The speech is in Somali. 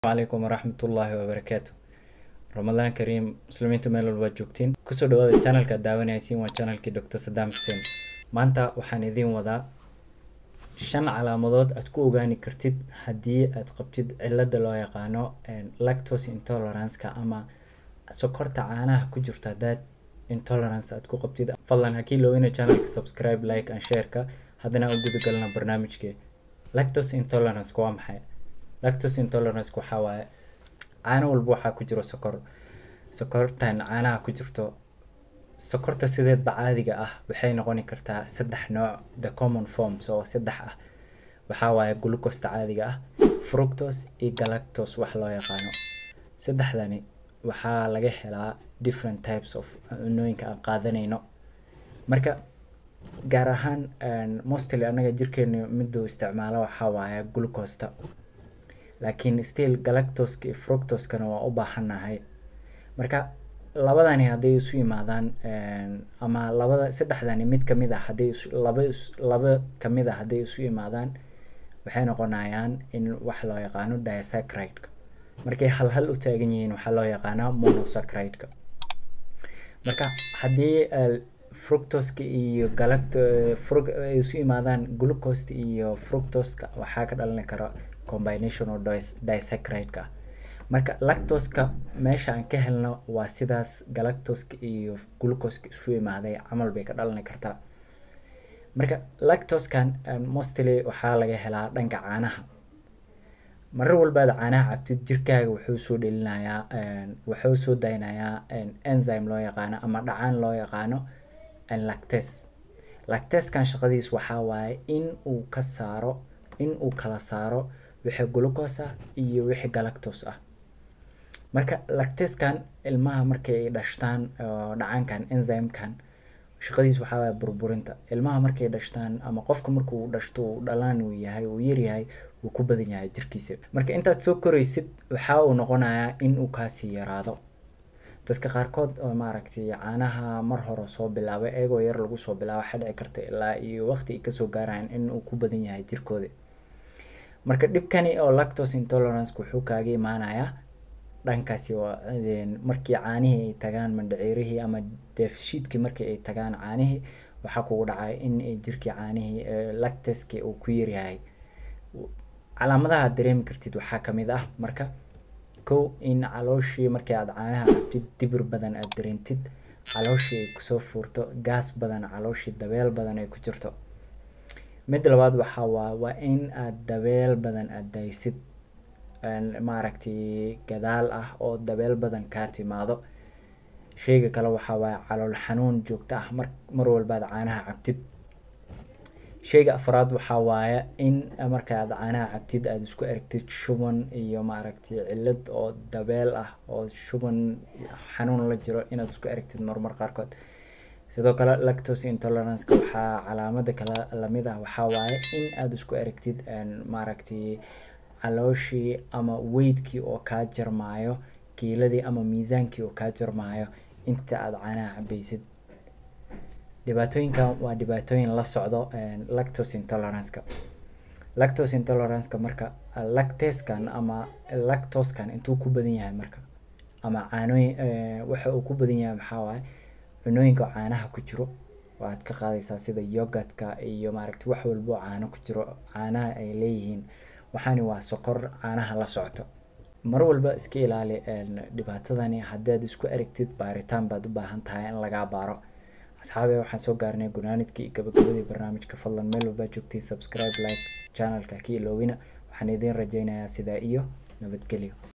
calaykum waraxmatullaahi wabarakaatu ramadaan kariim muslimiintu meel walba joogtiin kusoo dhawaada channelka aad daawanaysiin waa channelkii dr sadaam xuseen maanta waxaan idiin wadaa shan calaamadood aad ku ogaani kartid haddii aad qabtid cilada loo yaqaano lactose intoleranceka ama sokorta caanaha ku jirta haddaad intolerance aad ku qabtid fadlan ha kiilowina channelka subscribe like and shareka haddana u gudagalna barnaamijkee lactose intolerance waa maxay lactose intolerance waxaa waaye caano walba waxaa ku jiro sokor sokortan caanaha ku jirto sokorta sideedba caadiga ah waxay noqoni kartaa saddex nooc the common forms oo saddex ah waxaa waaye glucosta caadiga ah fructose iyo galactose wax loo yaqaano saddexdani waxaa laga helaa different types of cunooyinka aan qaadanayno marka gaar ahaan mostly anaga jirkeena miduu isticmaalo waxaa waaye glucosta laakiin still galactoska iyo fructoskana waa u baahannahay marka labadani hadday isu yimaadaan ama labada saddexdani mid kamid ah hadday isu laba is laba kamid ah hadday isu yimaadaan waxay noqonayaan in wax loo yaqaano disaccharide-ka markay hal hal u taagan yihiin waxaa loo yaqaanaa monosaccharide-ka marka haddii fructoska iyo galact fru ay isu yimaadaan glucosta iyo fructoska waxaa ka dhalani kara combination oo disaccharide-ka marka lactoska meesha aan ka helno waa sidaas galactoska iyo glucoska isu imaaday camal bay ka dhalani kartaa marka lactoskan mostly waxaa laga helaa dhanka caanaha marar walbaad caanaha cabtid jirkaaga wuxuu soo dhelinayaa wuxuu soo daynayaa enzyme loo yaqaano ama dhacaan loo yaqaano lactase lacteskan shaqadiis waxaa waaye in uu ka saaro in uu kala saaro wixii glucose ah iyo wixii galactose ah marka lacteskan ilmaha markay ay dhashtaan oo dhacaankan enzymekan shaqadiis waxaa waaye burburinta ilmaha markay dhashtaan ama qofka markuu dhashto uu dhalaan uu yahay uu yaryahay wuu ku badan yahay jirkiisa marka intaad soo koraysid waxa uu noqonayaa in uu kaasii yaraado dadka qaarkood oo maaragtay caanaha mar hore soo bilaabay iyagoo yar lagu soo bilaabo waxaa dhici karta ilaa iyo waqti ay kasoo gaarayaan in uu ku badan yahay jirkooda marka dhibkani oo lactose intolerance wuxuu kaaga imaanayaa dhankaasi waa markii caanihii ay tagaan mandhaciirihii ama deefshiidkii markii ay tagaan caanihii waxaa kugu dhacay in jirkii caanihii lactaski uu ku yaryahay calaamadaha aad dareemi kartid waxaa kamid ah marka kow in calooshii markii aad caanaha cabtid dibir badan aad dareentid calooshii ay kusoo fuurto gaas badan calooshii dabeel badan ay ku jirto mid labaad waxaa waa waa in aad dabeel badan aad daysid maaragtay gadaal ah oo dabeel badan kaa timaado sheyga kale waxaa waaye calool xanuun joogto ah mar mar walbaad caanaha cabtid sheyga afraad waxaa waaye in marka aad caanaha cabtid aada isku aragtid shuban iyo maaragtay cilad oo dabeel ah oo shuban xanuun la jiro inaad isku aragtid marmar qaarkood sidoo kale lactose intoleranceka waxaa calaamada kale lamid ah waxaa waaye in aada isku aragtid maaragtay calooshii ama weydkii oo kaa jarmaayo kiiladii ama miisaankii oo kaa jarmaayo inta aada caanaha cabaysid dhibaatooyinkan waa dhibaatooyin la socdo lactose intoleranceka lactose intoleranceka marka lacteskan ama lactoskan intuu ku badan yahay marka ama caanooyin waxa uu ku badan yahay maxaa waaye cunooyinka caanaha ku jiro waad ka qaadaysaa sida yogadka iyo maaragta wax walbo caano ku jiro caanaha ay leeyihiin waxaani waa sokor caanaha la socto mar walba iska ilaali dhibaatadani haddaad isku aragtid baaritaan baad u baahan tahay in lagaa baaro asxaabe waxaan soo gaarnay gunaanidkii gabagabadii barnaamijka fadlan meel walbaa joogtay subscribe like channelka ka iloowina waxaan idiin rajeynayaa sidaa iyo nabadgelyo